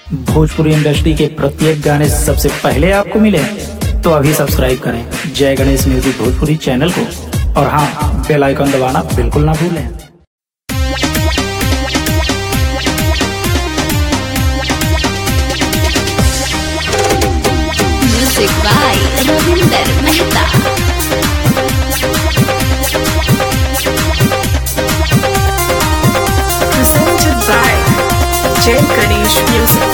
Bhojpuri industry के प्रत्येक गाने सबसे पहले आपको मिले तो अभी सब्सक्राइब करें जय गणेश म्यूजिक भोजपुरी चैनल को और हाँ बेल आइकन दबाना बिल्कुल ना भूलें Music by Ravinder Mehta. presented by Jay Ganesh Music.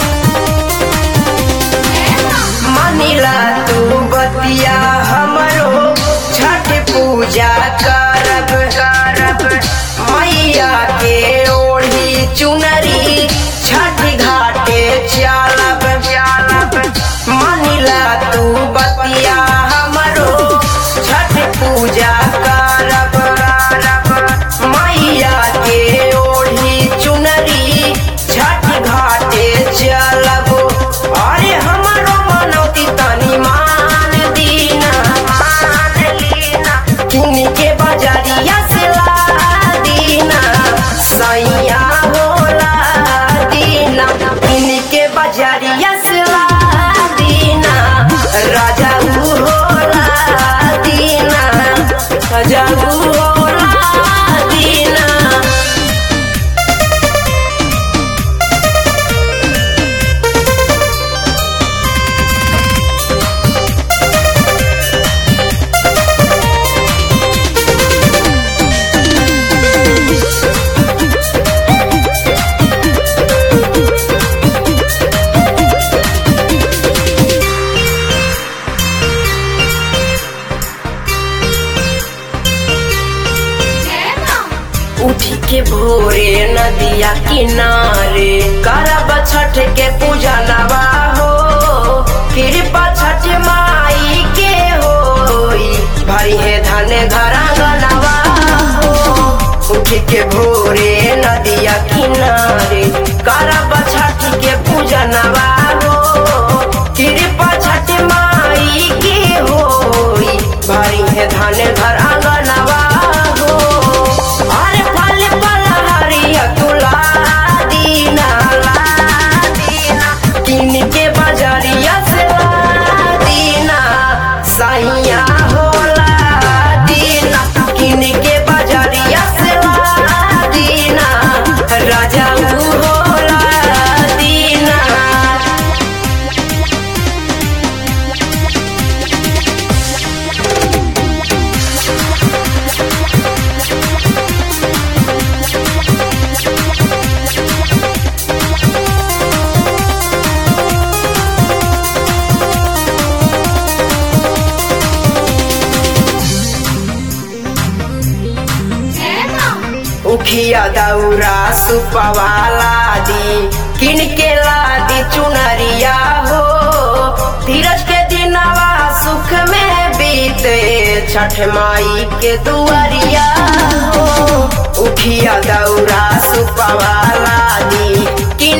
मानिला तू बतिया हमरो छठ पूजा करब करब मैया के ओढ़ी चुनरी छठ घाटे चलब चलब मानिला तू बतिया हमरो छठ पूजा करब करब मैया के ओढ़ी चुनरी छठ घाटे चलब अरे हमरो मनौती तनी मान दीना मान लीना किन के बजरिया से ला दीना सैया होला दीना किन के बजरिया से ला दीना राजा ऊ होला दीना राजा ऊ होला दीना उठी के भोरे नदिया किनारे करब छठ के पूजा नवा हो कृपा छठ माई के होई भरी है धन घरा गनवा हो उठी के भोरे नदिया किनारे करब छठ के पूजा नवा हो कृपा छठ माई के होई भरी है धन घर आंगनवा हो अरे फल फल हरिया तुला दीना ला दीना किन के बजरिया से ला दीना सैया होला दीना किन के बजरिया से ला दीना राजा ऊ होला दीना उखिया दौरा सुपवाला दी किन के लादी चुनरिया हो धीरज के दिनवा सुख में बीते छठ माई के दुआरिया हो उखिया दौरा सुपवाला दी किन